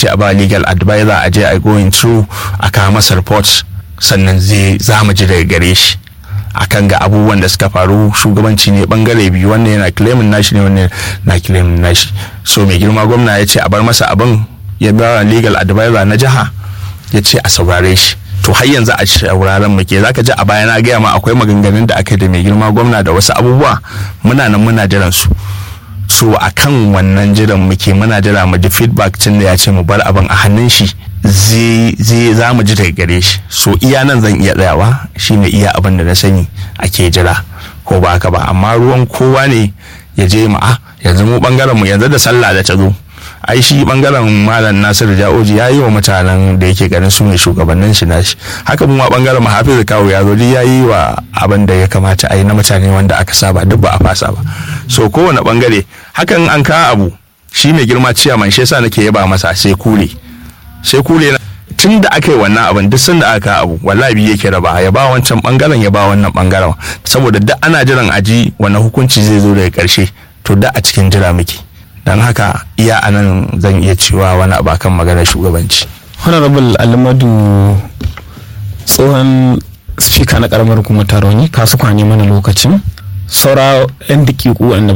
ce a ba legal advisor a je a going through a kawo masa report sannan zai za mu ji daga gare shi akan ga abubuwan da suka faru shugabanci ne bangare biyu wannan yana claimin nashi ne wannan na claimin nashi so mai girma gwamna ya ce a bar masa abin ya ba legal advisor na jiha ya ce a saurare shi to har yanzu a sauraron muke zaka ji a baya na gaya ma akwai maganganun da aka da mai girma gwamna da wasu abubuwa muna nan muna jiran su so a kan wannan jiran muke muna jira mu ji feedback tun da ya ce mu bar abin a hannun shi zai za mu ji daga gare shi so iya nan zan iya tsayawa shine iya abin da na sani ake jira ko ba haka ba amma ruwan kowa ne ya je ma a yanzu mu bangaren mu yanzu da sallah da ta zo ai shi bangaren malam nasiru ja'oji ya yi wa mutanen da yake ganin su ne shugabannin shi nashi haka mu ma bangaren mahafiz kawo ya zo ya yi wa abin da ya kamata a yi na mutane wanda aka saba duk ba a fasa ba so kowane bangare hakan an kawo abu shi mai girma ciyaman shi yasa nake yaba masa sai kule sai kule tun da aka yi wannan abin duk sanda aka abu wallahi biye yake raba ya ba wancan bangaren ya ba wannan bangaren saboda duk ana jiran aji wannan hukunci zai zo daga karshe to da a cikin jira muke don haka iya anan zan iya cewa wani abu kan maganar shugabanci honorable alimadu tsohon spika na karamar hukumar taroni kasu kwanye mana lokacin saura yan dakiku wanda